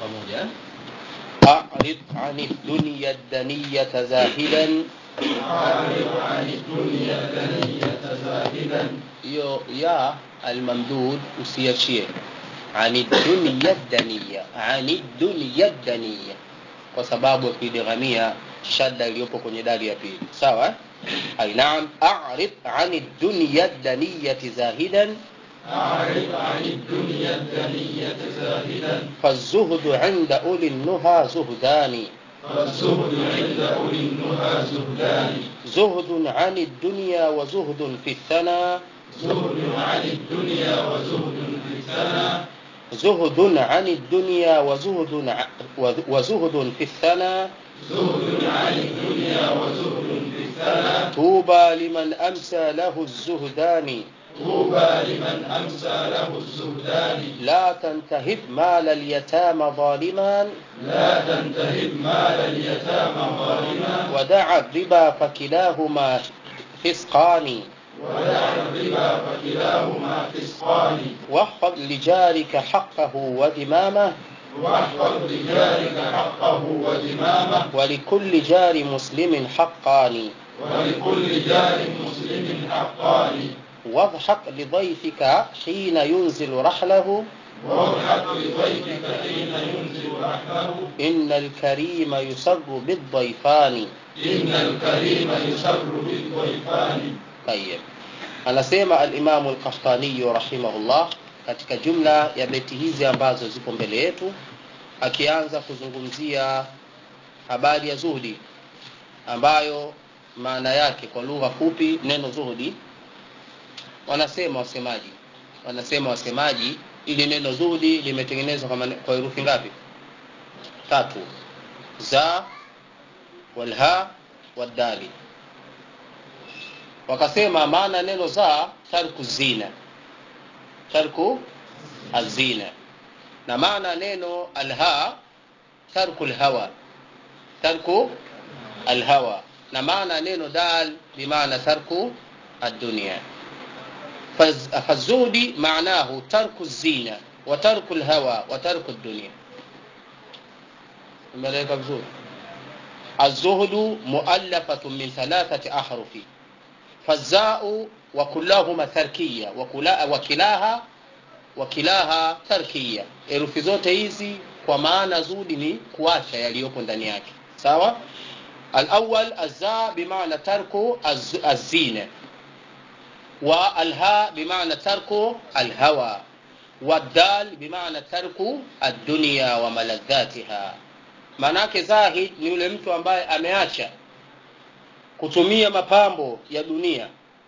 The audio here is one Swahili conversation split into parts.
pamoja أعرض عن الدنيا الدنية زاهدا أعرض عن الدنيا الدنية زاهدا hiyo ya almamdud usiachie ani dunya dania ani dunya dania kwa sababu ya kuidighamia shadda iliyopo kwenye dali ya pili sawa eh? ai naam a'rid ani dunya daniyati zahidan أعرض عن الدنيا الدنية زاهدا فالزهد عند أولي النهى زهدان والزهد عند أولي النهى زهدان زهد عن الدنيا وزهد في الثنى زهد عن الدنيا وزهد في الثنى زهد عن الدنيا وزهد ع- وز- وزهد في الثنى زهد عن الدنيا وزهد في الثنى طوبى لمن أمسى له الزهدان طوبى لمن أمسى له الزهدان لا تنتهب مال اليتامى ظالما لا تنتهب مال اليتامى ظالما ودع الربا فكلاهما فسقان ودع الربا فكلاهما فسقان واحفظ لجارك حقه ودمامه واحفظ لجارك حقه ودمامه ولكل جار مسلم حقان ولكل جار مسلم حقان واضحك لضيفك حين ينزل رحله واضحك لضيفك حين ينزل رحمه إن الكريم يسر بالضيفان إن الكريم يسر بالضيفان طيب anasema alimamu lkahtaniyu rahimahullah katika jumla ya beti hizi ambazo zipo mbele yetu akianza kuzungumzia habari ya zuhudi ambayo maana yake kwa lugha fupi neno zuhudi wanasema wasemaji wanasema wasemaji ili neno zuhudi limetengenezwa kwa mane- kwa herufi ngapi tatu za walha waddali wakasema maana neno za tarku zina tarku azina na maana neno alha tarku lhawa tarku alhawa na maana neno dal bimaana tarku الدنيا فز- فالزهد معناه ترك الزينة وترك الهوى وترك الدنيا ملائكة بزهد الزهد مؤلفة من ثلاثة أحرف فالزاء وكلاهما تركية وكلا وكلاها وكلاها تركية herufi zote hizi kwa maana zudi ni kuacha yaliyopo ndani yake sawa alawal azza bimaana tarku az- azina والهاء بمعنى ترك الهوى والدال بمعنى ترك الدنيا وملذاتها maanake zahid ni yule mtu ambaye ameacha kutumia mapambo ya dunia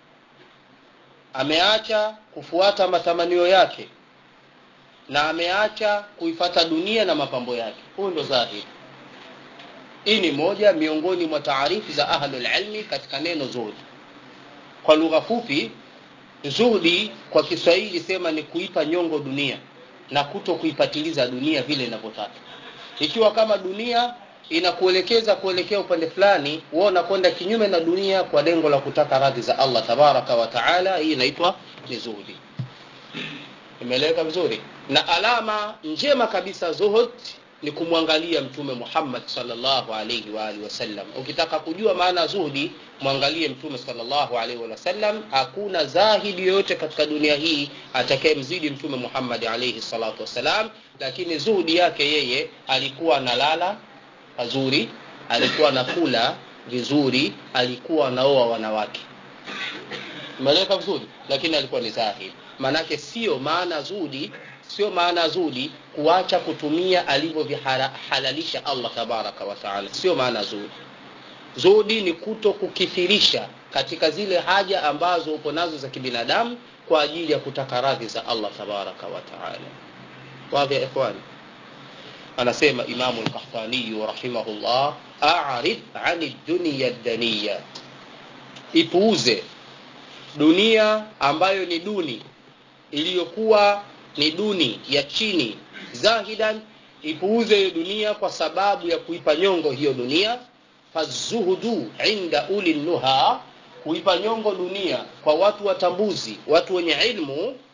ameacha kufuata matamanio yake na ameacha kuifata dunia na mapambo yake huyu ndo zahid hii ni moja miongoni mwa taarifu za ahlulilmi katika neno zuhudi kwa lugha fupi zuhudi kwa kiswahili sema ni kuipa nyongo dunia na kuto kuipatiliza dunia vile inavyotaka ikiwa kama dunia inakuelekeza kuelekea upande fulani wewe unakwenda kinyume na dunia kwa lengo la kutaka radhi za allah tabaraka wa taala hii inaitwa ni zuhudi imeeleweka vizuri na alama njema kabisa zuhud ni kumwangalia mtume muhammad salllahu alaihi waalihi wasallam ukitaka kujua maana ya zuhudi mwangalie mtume salllahu alaihi wasallam hakuna zahidi yoyote katika dunia hii atakayemzidi mtume muhammad alaihi salatu wassalam lakini zuhudi yake yeye alikuwa analala pazuri alikuwa anakula vizuri alikuwa anaoa wanawake umeeleweka vizuri lakini alikuwa ni zahid maanake sio maana zudi sio maana zudi kuacha kutumia alivyovihalalisha allah tabaraka wataala sio maana zudi zudi ni kuto kukithirisha katika zile haja ambazo upo nazo za kibinadamu kwa ajili ya kutaka radhi za allah tabaraka wataala wadhi ya ikhwani anasema imamu lkahtaniyu rahimahullah arid ani dunia daniya ipuuze dunia ambayo ni duni iliyokuwa ni duni ya chini zahidan ipuuze hiyo dunia kwa sababu ya kuipa nyongo hiyo dunia fazuhudu inda uli nuha kuipa nyongo dunia kwa watu watambuzi watu wenye ilmu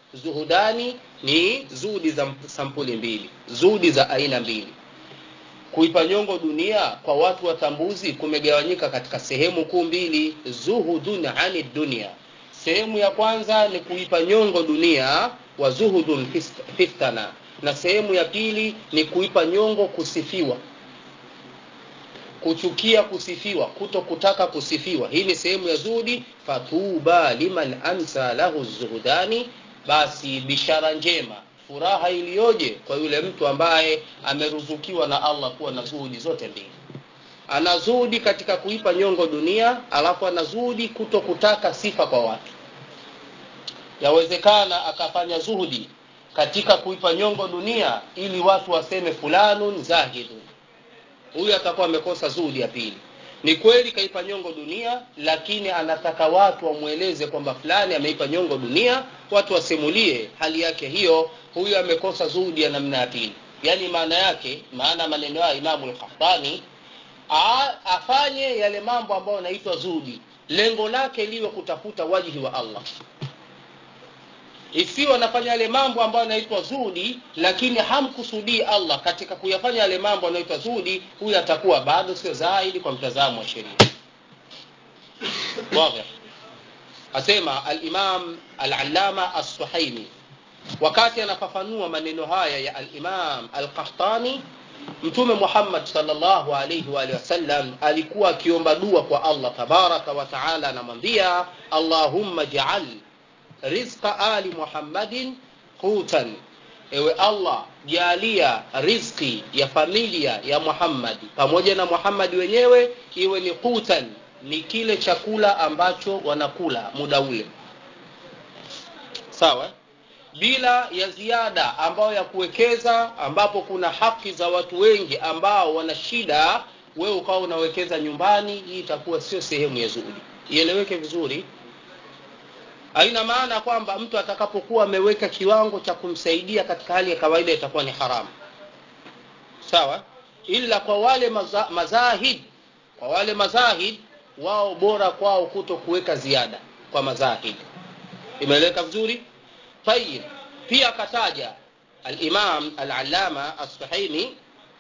zuhudani ni zuhudi za sampuli mbili zuhudi za aina mbili kuipa nyongo dunia kwa watu watambuzi kumegawanyika katika sehemu kuu mbili zuhudun ani dunia sehemu ya kwanza ni kuipa nyongo dunia wa zuhudun fistana na sehemu ya pili ni kuipa nyongo kusifiwa kuchukia kusifiwa kuto kutaka kusifiwa hii ni sehemu ya zuhudi fatuba liman amsa lahu zuhudani basi bishara njema furaha iliyoje kwa yule mtu ambaye ameruzukiwa na allah kuwa na zuhudi zote mbili ana zuhudi katika kuipa nyongo dunia alafu ana zuhudi kuto kutaka sifa kwa watu yawezekana akafanya zuhudi katika kuipa nyongo dunia ili watu waseme fulanun zahidun huyu atakuwa amekosa zuhudi ya pili ni kweli kaipa nyongo dunia lakini anataka watu wamweleze kwamba fulani ameipa nyongo dunia watu wasimulie hali yake hiyo huyu amekosa zuhudi ya namna ya pili yaani maana yake maana maneno ya imamu lkhaftani afanye yale mambo ambayo yanaitwa zuhudi lengo lake liwe kutafuta wajihi wa allah isiwe anafanya yale mambo ambayo yanaitwa zuhudi lakini hamkusudii allah katika kuyafanya yale mambo yanaitwa zuhudi huyu atakuwa bado sio zaidi kwa mtazamo wa sheria wadhih asema alimam alalama assuhaimi wakati anafafanua maneno haya ya alimam alqahtani mtume muhammad salllahu alaihi waalihi wasallam alikuwa akiomba dua kwa allah tabaraka wataala anamwambia allahumma jaal rizqa ali muhammadin qutan ewe allah jalia rizqi ya familia ya muhammadi pamoja na muhammadi wenyewe iwe ni qutan ni kile chakula ambacho wanakula muda ule sawa bila ya ziada ambayo ya kuwekeza ambapo kuna haki za watu wengi ambao wana shida wewe ukawa unawekeza nyumbani hii itakuwa sio sehemu ya zuhudi ieleweke vizuri haina maana kwamba mtu atakapokuwa ameweka kiwango cha kumsaidia katika hali ya kawaida itakuwa ni haramu sawa ila kwa wale maza, mazahid kwa wale mazahid wao bora kwao kuto kuweka ziada kwa mazahid imeeleweka vizuri tayib pia akataja alimam alalama assuhaini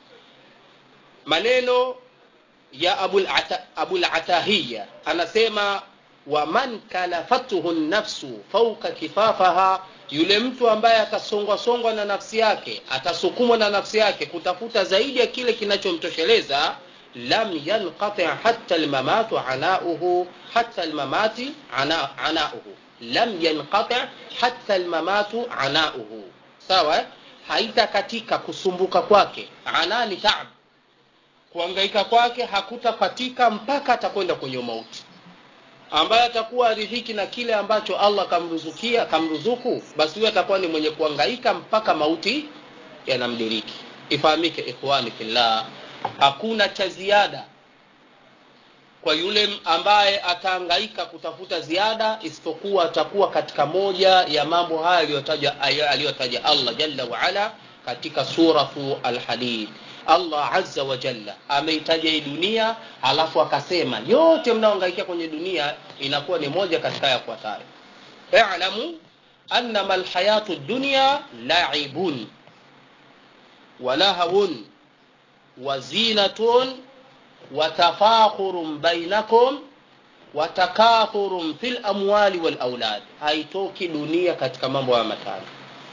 maneno ya abulatahiya anasema waman kalafathu nafsu fauka kifafaha yule mtu ambaye atasongwasongwa na nafsi yake atasukumwa na nafsi yake kutafuta zaidi ya kile kinachomtosheleza lam yanqati hatta almamatu anauhu hatta almamati ana, anauhu lam yanqati hatta almamatu anauhu sawa haitakatika kusumbuka kwake ana ni taab kuangaika kwake hakutapatika mpaka atakwenda kwenye mauti ambaye atakuwa aridhiki na kile ambacho allah kamruzukia kamruzuku basi huyo atakuwa ni mwenye kuangaika mpaka mauti yanamdiriki ifahamike ikhwani fillah hakuna cha ziada kwa yule ambaye ataangaika kutafuta ziada isipokuwa atakuwa katika moja ya mambo haya aliyotaja aliyotaja allah jalla waala katika suratu alhadid allah azza wa jalla ameitaja hii dunia alafu akasema yote mnaoangaikia kwenye dunia inakuwa ni moja katika yafuatayo ilamu annama lhayatu dunya laibun walahawun wazinatun watafakhurun bainakum watakathurun fi lamwali walaulad haitoki dunia katika mambo haya matano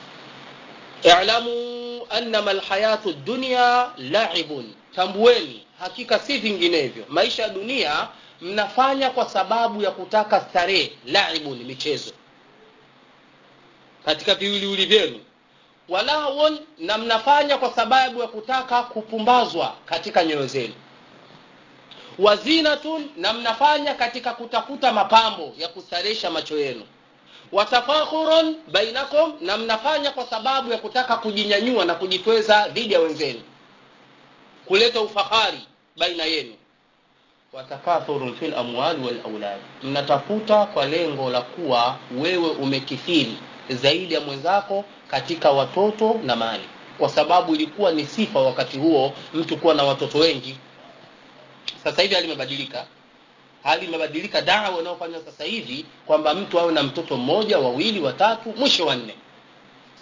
i'lamu annama alhayatu dunya la'ibun tambueni hakika si vinginevyo maisha ya dunia mnafanya kwa sababu ya kutaka starehe laibun michezo katika viwiliwili vyenu walawon na mnafanya kwa sababu ya kutaka kupumbazwa katika nyoyo zenu wazinatun na mnafanya katika kutafuta mapambo ya kustarehesha macho yenu watafakhurun bainakum na mnafanya kwa sababu ya kutaka kujinyanyua na kujitweza dhidi ya wenzenu kuleta ufahari baina yenu watakathurun fil amwali wal aulad mnatafuta kwa lengo la kuwa wewe umekithiri zaidi ya mwenzako katika watoto na mali kwa sababu ilikuwa ni sifa wakati huo mtu kuwa na watoto wengi sasa hivi hali imebadilika hali imebadilika dawa inayofanywa sasa hivi kwamba mtu awe na mtoto mmoja wawili watatu mwisho wanne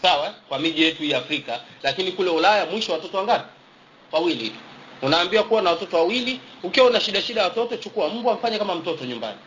sawa kwa miji yetu ya afrika lakini kule ulaya mwisho watoto wangapi wawili tu unaambiwa kuwa na watoto wawili ukiwa una shida shida ya watoto chukua mbwa mfanye kama mtoto nyumbani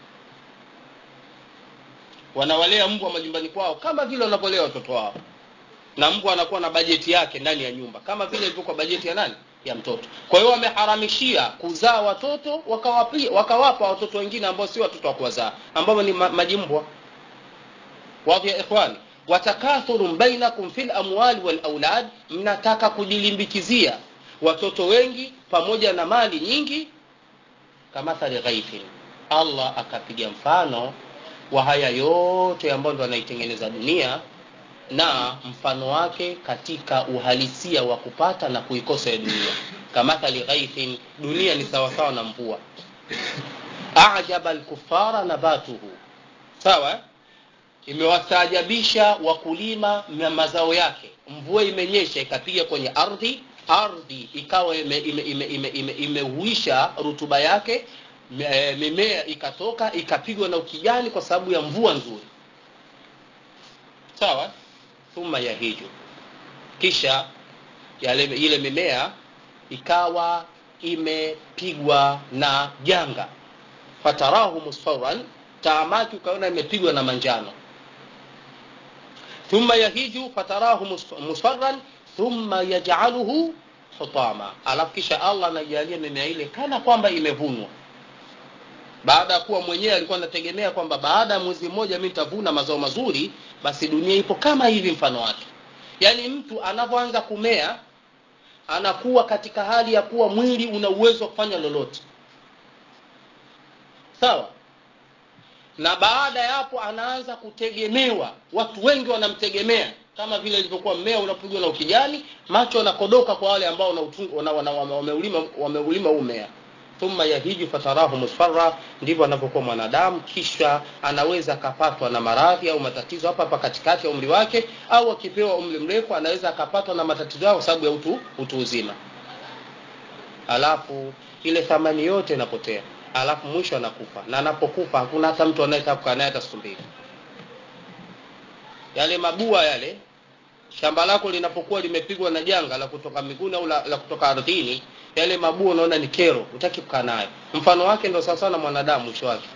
wanawalea mbwa majumbani kwao kama vile wanavyolea watoto wao na mbwa anakuwa na bajeti yake ndani ya nyumba kama vile ilivyokuwa bajeti ya nani ya mtoto kwa hiyo wameharamishia kuzaa watoto wakawapa wakawapa watoto wengine ambao si watoto wa kuwazaa ambao ni ma, majimbwa wadhi ya ikhwani watakathurun bainakum fil amwali wal aulad mnataka kujilimbikizia watoto wengi pamoja na mali nyingi kamathali ghaithin allah akapiga mfano wa haya yote ambayo ndo anaitengeneza dunia na mfano wake katika uhalisia wa kupata na kuikosa ya dunia kamathali ghaithin dunia ni sawasawa na mvua ajaba lkufara nabatuhu sawa imewastaajabisha wakulima na mazao yake mvua imenyesha ikapiga kwenye ardhi ardhi ikawa imeuisha ime, ime, ime, ime, ime rutuba yake mimea ikatoka ikapigwa na ukijani kwa sababu ya mvua nzuri sawa thumma yahiju kisha yale ile mimea ikawa imepigwa na janga fatarahu musfaran taamaki ukaona imepigwa na manjano thumma yahiju fatarahu musfarran thumma yajaluhu hutama alafu kisha allah anajalia mimea ile kana kwamba imevunwa baada ya kuwa mwenyewe alikuwa anategemea kwamba baada ya mwezi mmoja mi nitavuna mazao mazuri basi dunia ipo kama hivi mfano wake yaani mtu anavyoanza kumea anakuwa katika hali ya kuwa mwili una uwezo wa kufanya lolote sawa na baada ya hapo anaanza kutegemewa watu wengi wanamtegemea kama vile ilivyokuwa mmea unapigwa na ukijani macho yanakodoka kwa wale ambao wameulima wameulima huu mmea thumma yahiju fatarahu musfarra ndivyo anavyokuwa mwanadamu kisha anaweza akapatwa na maradhi au matatizo hapa hapa katikati ya umri wake au akipewa umri mrefu anaweza akapatwa na matatizo yao kwa sababu ya utu, utu uzima alafu ile thamani yote inapotea alafu mwisho anakufa na anapokufa hakuna hata mtu anayetaka kukaa naye hata siku mbili yale mabua yale shamba lako linapokuwa limepigwa na janga la kutoka miguni au la, la kutoka ardhini yale mabua unaona ni kero utaki kukaa nayo mfano wake ndo sawasawa na mwanadamu mwisho wake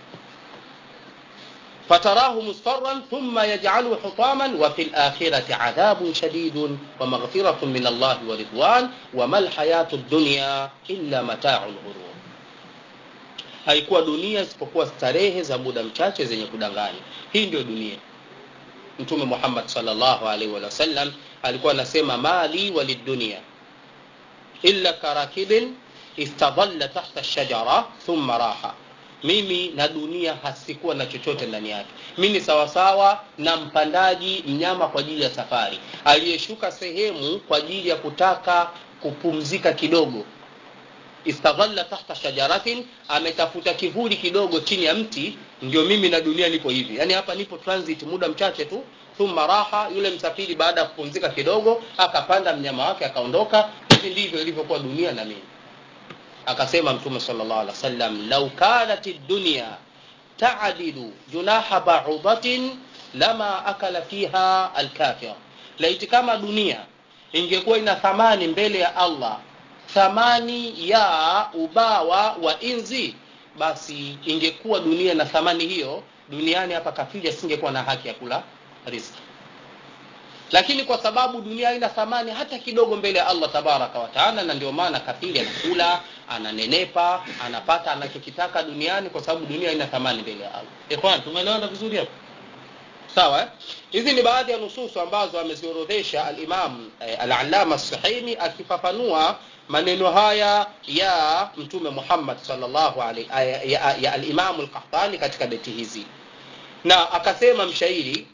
fatarahu musfarran thumma yaj'aluhu hutaman wa fil akhirati adhabun shadidun wa maghfiratun min Allah wa ridwan wa mal hayatu dunya illa mata'ul ghurur haikuwa dunia isipokuwa starehe za muda mchache zenye kudanganya hii ndio dunia mtume Muhammad sallallahu alaihi wa sallam alikuwa anasema mali walidunia illa karakibin istadalla tahta shajara thumma raha mimi na dunia hasikuwa na chochote ndani yake mi ni sawasawa na mpandaji mnyama kwa ajili ya safari aliyeshuka sehemu kwa ajili ya kutaka kupumzika kidogo istadhalla tahta shajaratin ametafuta kivuli kidogo chini ya mti ndio mimi na dunia nipo hivi yani hapa nipo transit muda mchache tu thumma raha yule msafiri baada ya kupumzika kidogo akapanda mnyama wake akaondoka hivi ndivyo ilivyokuwa dunia na mimi akasema mtume sallallahu alaihi wasallam lau kanat dunya ta'dilu junaha ba'udatin lama akala fiha alkafir laiti kama dunia ingekuwa ina thamani mbele ya Allah thamani ya ubawa wa inzi basi ingekuwa dunia na thamani hiyo duniani hapa kafiri asingekuwa na haki ya kula riziki lakini kwa sababu dunia haina thamani hata kidogo mbele ya Allah tabaraka wa taala na ndio maana kafiri anakula ananenepa anapata anachokitaka duniani kwa sababu dunia haina thamani mbele ya Allah ikhwan tumeelewana vizuri hapo sawa eh? hizi ni baadhi ya nususu ambazo ameziorodhesha al-Imam eh, al-Allama as-Sahimi akifafanua maneno haya ya mtume Muhammad sallallahu alaihi ya, ya, ya al-Imam al-Qahtani katika beti hizi na akasema mshairi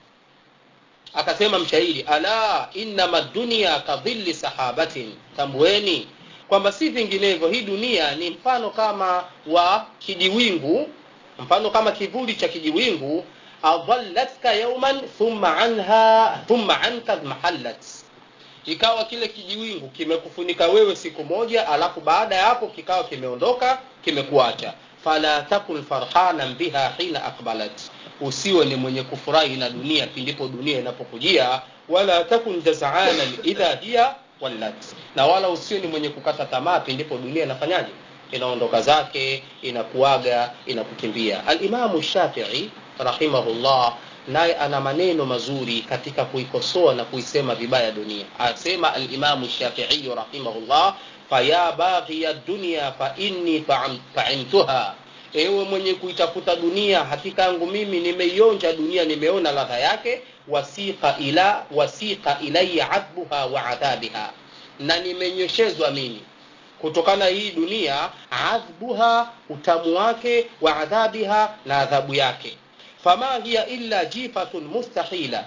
akasema mshairi ala innama dunya kadhilli sahabatin tambueni kwamba si vinginevyo hii dunia ni mfano kama wa kijiwingu mfano kama kivuli cha kijiwingu adhallatka yawman thumma anha thumma anka mahallat ikawa kile kijiwingu kimekufunika wewe siku moja alafu baada ya hapo kikawa kimeondoka kimekuacha fala takun farhanan biha hina aqbalat usiwe ni mwenye kufurahi na dunia pindipo dunia inapokujia wala takun jazaana idha hiya wallat na wala usiwe ni mwenye kukata tamaa pindipo dunia inafanyaje inaondoka zake inakuaga inakukimbia alimamu shafii rahimahullah naye ana maneno mazuri katika kuikosoa na kuisema vibaya dunia asema alimamu shafiiyu rahimahullah faya baghiya dunya fa inni faimtuha ewe mwenye kuitafuta dunia hakika yangu mimi nimeionja dunia nimeona ladha yake wasiqa ila wasiqa ilaya adbuha wa adhabiha na nimenyeshezwa mimi kutokana hii dunia adhbuha utamu wake wa adhabiha na adhabu yake fama hiya illa jifatun mustahila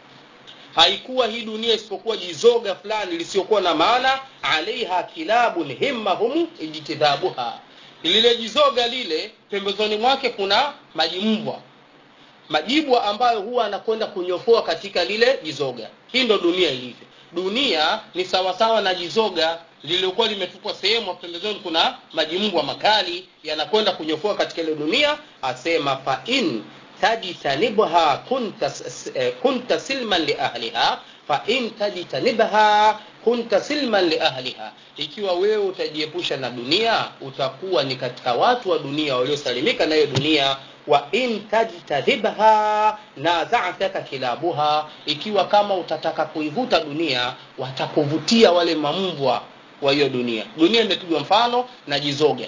haikuwa hii dunia isipokuwa jizoga fulani lisiokuwa na maana alaiha kilabun himmahum ijtidhabuha lile jizoga lile pembezoni mwake kuna majimbwa majibwa ambayo huwa anakwenda kunyofoa katika lile jizoga hii ndo dunia ilivyo dunia ni sawasawa na jizoga lililokuwa limetupwa sehemu pembezoni kuna majimbwa makali yanakwenda kunyofoa katika ile dunia asema fa in tajtanibha kunta, kunta silman liahliha fa in tajtanibha kunta silman liahliha ikiwa wewe utajiepusha na dunia utakuwa ni katika watu wa dunia waliosalimika na hiyo dunia wa in tajtadhibha nazataka kilabuha ikiwa kama utataka kuivuta dunia watakuvutia wale mambwa wa hiyo dunia dunia imepigwa mfano na jizoga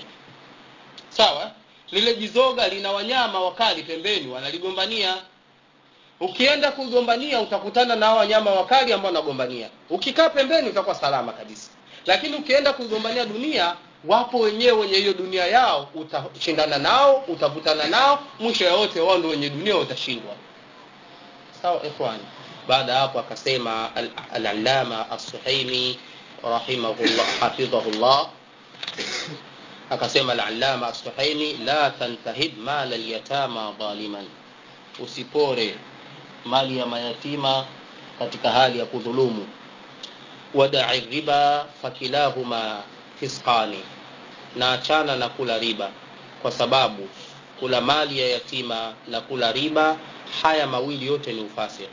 sawa lile jizoga lina wanyama wakali pembeni wanaligombania ukienda kugombania utakutana na hao wanyama wakali ambao wanagombania ukikaa pembeni utakuwa salama kabisa lakini ukienda kugombania dunia wapo wenyewe wenye hiyo dunia yao utashindana nao utavutana nao mwisho yote wao ndio wenye dunia utashindwa sawa ikhwani baada hapo akasema al-allama as-suhaimi rahimahullah hafidhahullah akasema al-allama as-suhaimi la tantahib mal al-yatama dhaliman usipore mali ya mayatima katika hali ya kudhulumu wada'i riba fakilahuma fisqani na achana na kula riba kwa sababu kula mali ya yatima na kula riba haya mawili yote ni ufasiki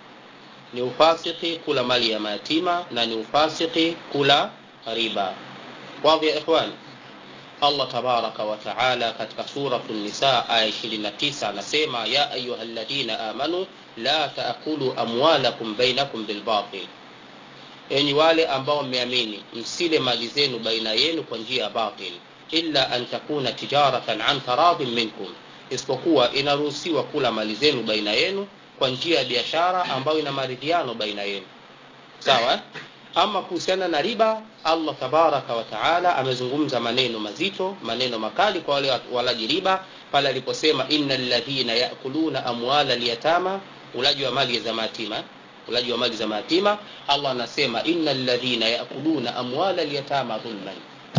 ni ufasiki kula mali ya mayatima na ni ufasiki kula riba wadhi ya ikhwan Allah tabaraka wa taala katika suratu nisa aya 29 anasema ya ayyuhalladhina amanu la taakulu amwalakum bainakum bilbatil enyi wale ambao mmeamini msile mali zenu baina yenu kwa njia ya batil illa an takuna tijaratan an taradhin minkum isipokuwa inaruhusiwa kula mali zenu baina yenu kwa njia ya biashara ambayo ina maridhiano baina yenu sawa ama kuhusiana na riba allah tabaraka wa taala amezungumza maneno mazito maneno makali kwa wale walaji riba pale aliposema inna ladhina yakuluna amwala lyatama ulaji wa mali za mayatima ulaji wa mali za mayatima allah anasema inna ladhina yakuluna amwala lyatama dhulman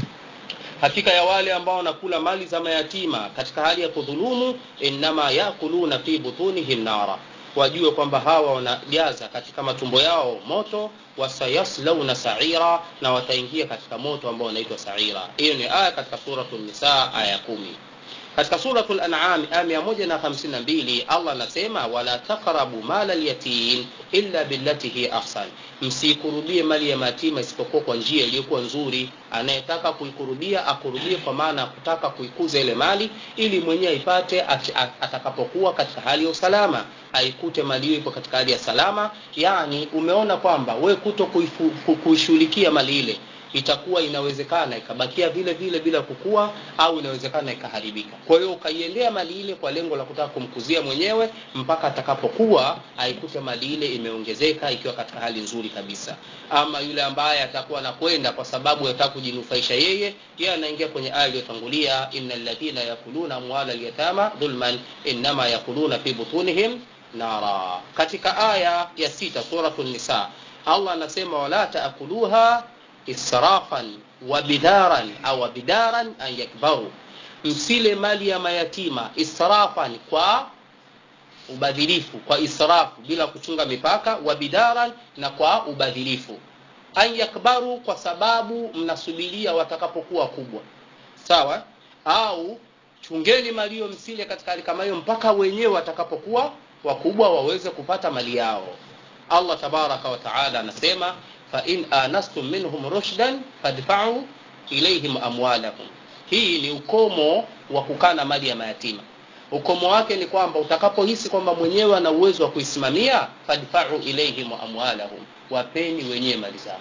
hakika ya wale ambao wanakula mali za mayatima katika hali ya kudhulumu innama yakuluna fi butunihim nara wajue kwamba hawa wanajaza katika matumbo yao moto wasayaslauna saira na wataingia katika moto ambao unaitwa saira hiyo ni aya katika suratu nisa aya ya kumi katika suratu lanam aya 152 allah anasema wala taqrabu mala lyatim illa billati hi ahsan msiikurubie mali ya matima isipokuwa kwa njia iliyokuwa nzuri anayetaka kuikurubia akurubie kwa maana ya kutaka kuikuza ile mali ili mwenyewe aipate atakapokuwa katika hali ya usalama aikute mali hiyo ipo katika hali ya salama yani umeona kwamba we kuto kuishughulikia mali ile itakuwa inawezekana ikabakia vile vile bila kukua au inawezekana ikaharibika kwa hiyo ukaiendea mali ile kwa lengo la kutaka kumkuzia mwenyewe mpaka atakapokuwa aikute mali ile imeongezeka ikiwa katika hali nzuri kabisa ama yule ambaye atakuwa anakwenda kwa sababu yataka kujinufaisha yeye yeye anaingia kwenye aya iliyotangulia innal ladhina yakuluna amwala alyatama dhulman innama yakuluna fi butunihim nara katika aya ya sita suratu nisa allah anasema wala taakuluha israfan wa bidaran au bidaran an yakbaru msile mali ya mayatima israfan kwa ubadhilifu kwa israfu bila kuchunga mipaka wa bidaran na kwa ubadhilifu an yakbaru kwa sababu mnasubiria watakapokuwa kubwa sawa au chungeni malio msile katika hali kama hiyo mpaka wenyewe watakapokuwa wakubwa waweze kupata mali yao allah tabaraka wa taala anasema fain anastum minhum rushdan fadfau ilaihim amwalahum hii ni ukomo wa kukaa na mali ya mayatima ukomo wake ni kwamba utakapohisi kwamba mwenyewe ana uwezo wa kuisimamia fadfau ilaihim amwalahum wapeni wenyewe mali zao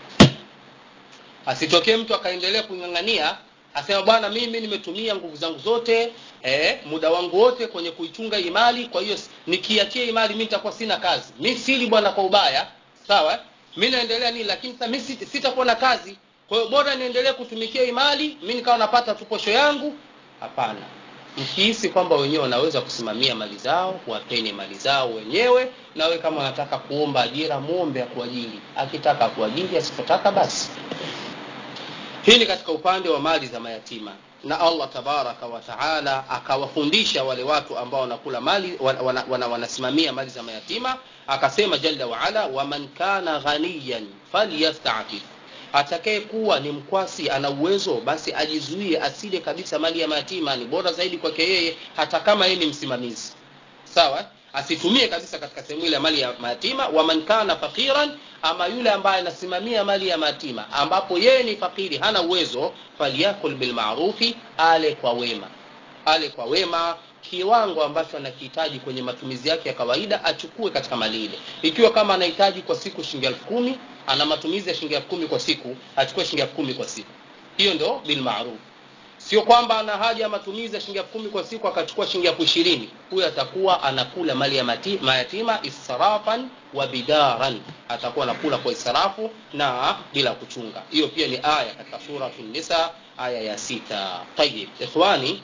asitokee mtu akaendelea kuing'ang'ania asema bwana mimi nimetumia nguvu zangu zote eh, muda wangu wote kwenye kuichunga hii mali kwa hiyo nikiachia hii mali mi nitakuwa sina kazi mi sili bwana kwa ubaya sawa mi naendelea nini lakini sasa mi sitakuwa na kazi kwa hiyo bora niendelee kutumikia hii mali mi nikawa napata tu posho yangu hapana mkihisi kwamba wenyewe wanaweza kusimamia mali zao wapeni mali zao wenyewe nawe kama wanataka kuomba ajira muombe akuajiri akitaka akuajiri asipotaka basi hii ni katika upande wa mali za mayatima na allah tabaraka wa taala akawafundisha wale watu ambao wanakula mali wana, wana, wana, wanasimamia mali za mayatima akasema jalla waala waman kana ghaniyan falyastafif atakaye kuwa ni mkwasi ana uwezo basi ajizuie asile kabisa mali ya mayatima ni bora zaidi kwake yeye hata kama yeye ni msimamizi sawa asitumie kabisa katika sehemu ile ya mali ya mayatima waman kana faqiran ama yule ambaye anasimamia mali ya mayatima ambapo yeye ni fakiri hana uwezo falyakul bilmarufi ale kwa wema ale kwa wema kiwango ambacho anakihitaji kwenye matumizi yake ya kawaida achukue katika mali ile ikiwa kama anahitaji kwa siku shilingi elfu kumi ana matumizi ya shilingi elfu kumi kwa siku achukue shilingi elfu kumi kwa siku hiyo ndo bilmaruf sio kwamba ana haja ya matumizi ya shilingi elfu kumi kwa siku akachukua shilingi elfu ishirini huyo atakuwa anakula mali ya mati, mayatima israfan wa bidaran atakuwa anakula kwa israfu na bila kuchunga hiyo pia ni aya katika suratu nisa aya ya sita tayib ikhwani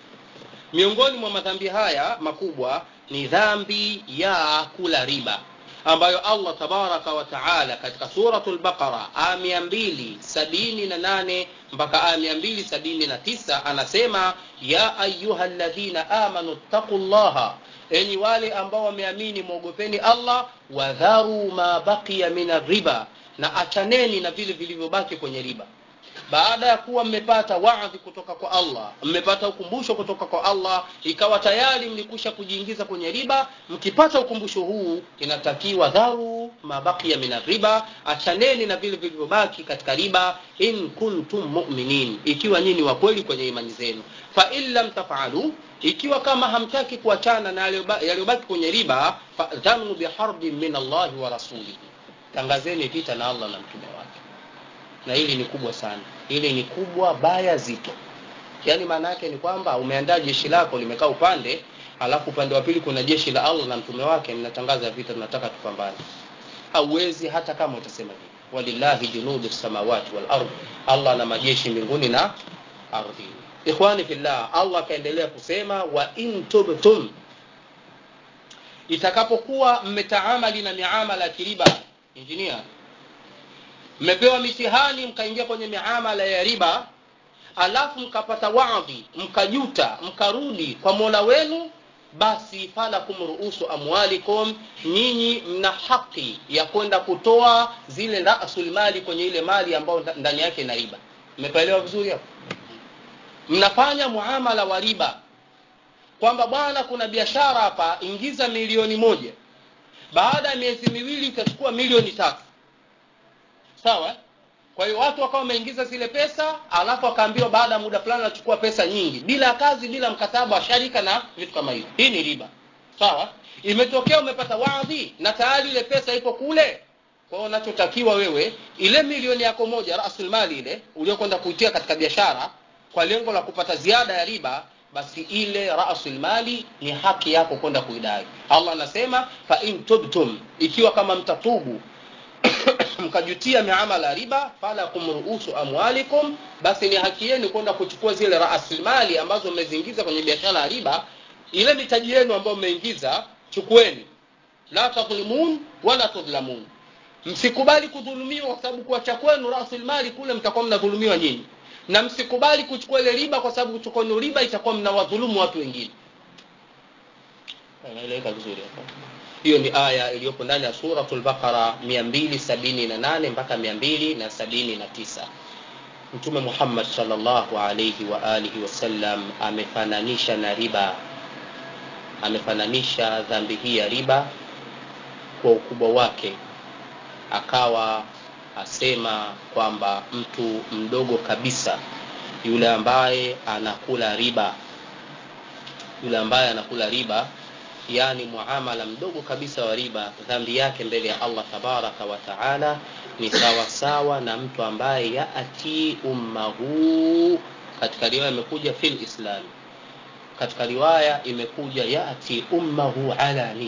miongoni mwa madhambi haya makubwa ni dhambi ya kula riba ambayo allah tabaraka wa taala katika suratu lbaqara aya mia mbili sabini na nane mpaka aya mia mbili sabini na tisa anasema ya ayuha ladhina amanu ttaqu llaha enyi wale ambao wameamini mwogopeni allah wadharu ma baqiya min arriba na achaneni na vile vilivyobaki kwenye riba baada ya kuwa mmepata wadhi kutoka kwa allah mmepata ukumbusho kutoka kwa allah ikawa tayari mlikusha kujiingiza kwenye riba mkipata ukumbusho huu inatakiwa dharu mabakia min riba achaneni na vile vilivyobaki katika riba in kuntum muminin ikiwa nyinyi wa kweli kwenye imani zenu fain lam tafalu ikiwa kama hamtaki kuachana na yaliyobaki kwenye riba fadhanu biharbin min allahi wa rasulihi tangazeni vita na allah na mtume wake na hili ni kubwa sana hili ni kubwa baya zito yaani maana yake ni kwamba umeandaa jeshi lako limekaa upande alafu upande wa pili kuna jeshi la allah na mtume wake mnatangaza vita tunataka tupambane hauwezi hata kama utasema hivi walillahi junudu samawati wal ardh allah na majeshi mbinguni na ardhini ikhwani fillah allah akaendelea kusema wa in tubtum itakapokuwa mmetaamali na miamala ya kiriba injinia mmepewa mitihani mkaingia kwenye miamala ya riba alafu mkapata wadhi mkajuta mkarudi kwa mola wenu basi falakum ruusu amwalikum nyinyi mna haki ya kwenda kutoa zile rasulmali kwenye ile mali ambayo ndani yake ina riba mmepaelewa vizuri hapo mnafanya muamala wa riba kwamba bwana kuna biashara hapa ingiza milioni moja baada ya miezi miwili itachukua milioni tatu sawa kwa hiyo watu wakawa wameingiza zile pesa alafu akaambiwa baada ya muda fulani anachukua pesa nyingi bila kazi bila mkataba wa sharika na vitu kama hivyo hii ni riba sawa imetokea umepata wadhi na tayari ile pesa ipo kule kwa hiyo unachotakiwa wewe ile milioni yako moja rasulmali ile uliokwenda kuitia katika biashara kwa lengo la kupata ziada ya riba basi ile rasulmali ni haki yako kwenda kuidai allah anasema fa in tubtum ikiwa kama mtatubu mkajutia miamala ya riba falakum ruusu amwalikum basi ni haki yenu kwenda kuchukua zile rasilimali ambazo mmeziingiza kwenye biashara ya riba ile mitaji yenu ambayo mmeingiza chukueni la tadhlimun wala tudhlamun msikubali kudhulumiwa kwa sababu kuacha kwenu rasilimali kule mtakuwa mnadhulumiwa nyinyi na msikubali kuchukua ile riba kwa sababu kuchukua riba itakuwa mnawadhulumu watu wengine naeleweka vizuri hapa hiyo ni aya iliyopo ndani ya suratul baqara 278 mpaka 279 mtume muhammad salllahu alaihi wa alihi wasallam amefananisha na riba amefananisha dhambi hii ya riba kwa ukubwa wake akawa asema kwamba mtu mdogo kabisa yule ambaye anakula riba yule ambaye anakula riba yani muamala mdogo kabisa wa riba dhambi yake mbele ya allah tabaraka wa taala ni sawasawa na mtu ambaye yati ummahu katika riwaya imekuja fil islami katika riwaya imekuja yati ummahu alani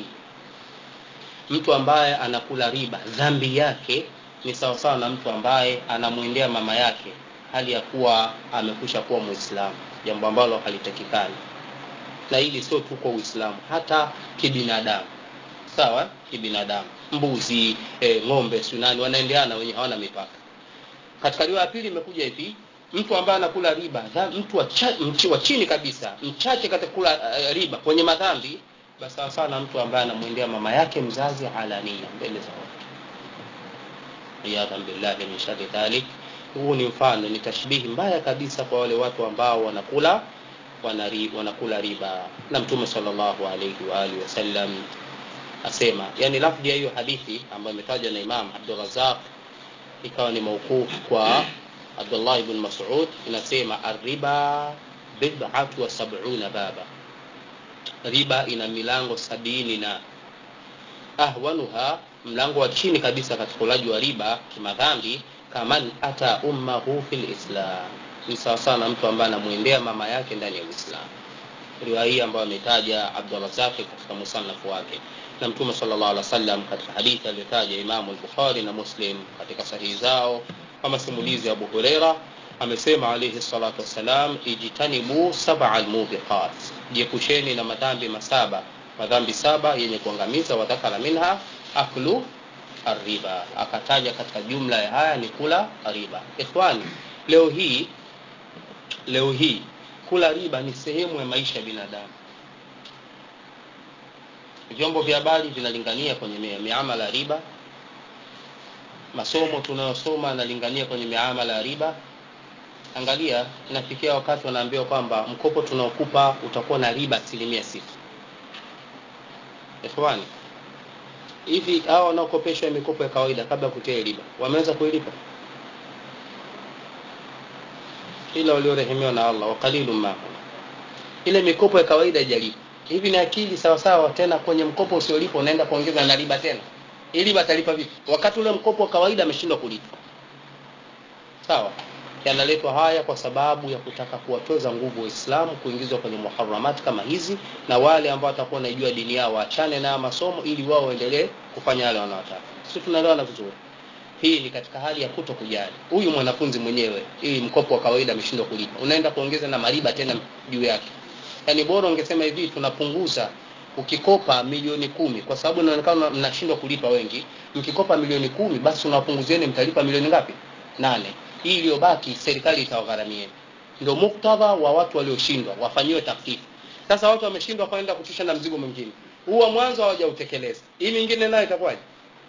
mtu ambaye anakula riba dhambi yake ni sawasawa na mtu ambaye anamwendea mama yake hali ya kuwa amekwisha kuwa mwislamu jambo ambalo halitakikani na hili sio tu kwa uislamu hata kibinadamu sawa kibinadamu mbuzi e, ng'ombe sunani wanaendeana wenye hawana mipaka katika riwaya ya pili imekuja hivi mtu ambaye anakula riba dha, mtu wa, cha, mchi, wa chini kabisa mchache katika kula uh, riba kwenye madhambi basi sawa sawa na mtu ambaye anamwendea mama yake mzazi alania mbele za watu iyadhan billahi min shari dhalik huu ni mfano ni tashbihi mbaya kabisa kwa wale watu ambao wanakula wanari, wanakula riba na mtume salllahu alaihi waalihi wasallam asema yani lafdi ya hiyo hadithi ambayo imetajwa na imam abdurazaq ikawa ni mauquf kwa abdullah ibn masud inasema arriba bidatu wa sabuna baba riba ina milango sabini na ahwanuha mlango wa chini kabisa katika ulaji wa riba kimadhambi kaman ata ummahu fi lislam ni sawasawa na mtu ambaye anamwendea mama yake ndani ya uislamu riwaya hii ambayo ametaja abdurazaki katika musanafu wake na mtume salllah alih wa sallam katika hadithi aliyotaja imamu lbukhari na muslim katika sahihi zao kama simulizi ya abu hureira amesema alaihi salatu wassalam ijtanibu saba lmubiqat jiepusheni na madhambi masaba madhambi saba yenye kuangamiza wadhakara minha aklu arriba akataja katika jumla ya haya ni kula riba ikhwani leo hii leo hii kula riba ni sehemu ya maisha ya binadamu vyombo vya habari vinalingania kwenye miamala ya riba masomo tunayosoma yanalingania kwenye miamala ya riba angalia inafikia wakati wanaambiwa kwamba mkopo tunaokupa utakuwa na riba asilimia sita ikhwani hivi hawa wanaokopeshwa mikopo ya kawaida kabla ya kutia riba wameweza kuilipa ila waliorehemewa na allah wakalilu mahum ile mikopo ya kawaida ijalipa hivi ni akili sawasawa tena kwenye mkopo usiolipa unaenda kuongeza na riba tena hii riba atalipa vipi wakati ule mkopo wa kawaida ameshindwa kulipa sawa yanaletwa haya kwa sababu ya kutaka kuwatoza nguvu waislamu kuingizwa kwenye muharamati kama hizi na wale ambao watakuwa wanaijua dini yao waachane na masomo ili wao waendelee kufanya yale wanaotaka si tunaelewana vizuri hii ni katika hali ya kuto kujali huyu mwanafunzi mwenyewe hii mkopo wa kawaida ameshindwa kulipa unaenda kuongeza na mariba tena juu yake yaani bora ungesema hivi tunapunguza ukikopa milioni kumi kwa sababu inaonekana mnashindwa kulipa wengi mkikopa milioni kumi basi unawapunguzieni mtalipa milioni ngapi nane hii iliyobaki serikali itawagharamieni ndio muktadha wa watu walioshindwa wafanyiwe taktifu sasa watu wameshindwa kwenda kutisha na mzigo mwingine huwa mwanzo hawajautekeleza hii mingine nayo itakuwaje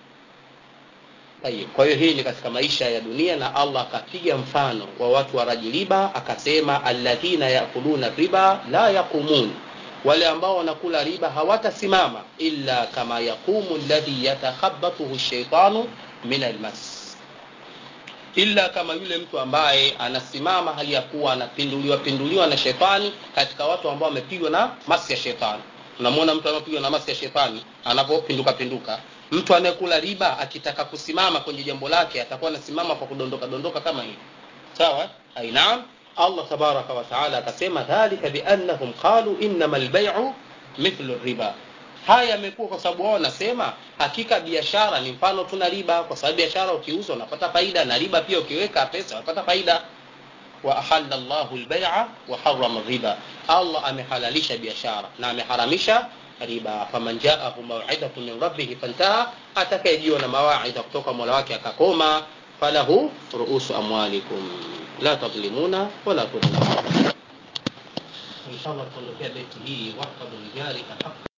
kwa hiyo hii ni katika maisha ya dunia na allah akapiga mfano wa watu wa raji riba akasema alladhina yakuluna riba la yaqumun wale ambao wanakula riba hawatasimama illa kama yaqumu ladhi yatakhabatuhu shaitanu min almas illa kama yule mtu ambaye anasimama hali ya kuwa anapinduliwa pinduliwa na shetani katika watu ambao wamepigwa na masi ya shetani unamwona mtu anapigwa na masi ya shetani anapopinduka pinduka mtu anayekula riba akitaka kusimama kwenye jambo lake atakuwa anasimama kwa kudondoka dondoka kama hivi sawa ainaam allah tabaraka wataala akasema dhalika biannahum qalu innama lbaiu mithlu riba haya yamekuwa kwa sababu wao wanasema hakika biashara ni mfano tuna riba kwa sababu biashara ukiuza unapata faida na riba pia ukiweka pesa unapata faida wa ahalla llahu lbaia wa harama riba allah amehalalisha biashara na ameharamisha riba faman jaahu mawidatu min rabbihi fantaha atakayejiwa na mawaidha kutoka mola wake akakoma falahu ruusu amwalikum la tadlimuna wala tudlamun inshallah tuondokea beti hii wahfadhu lijarika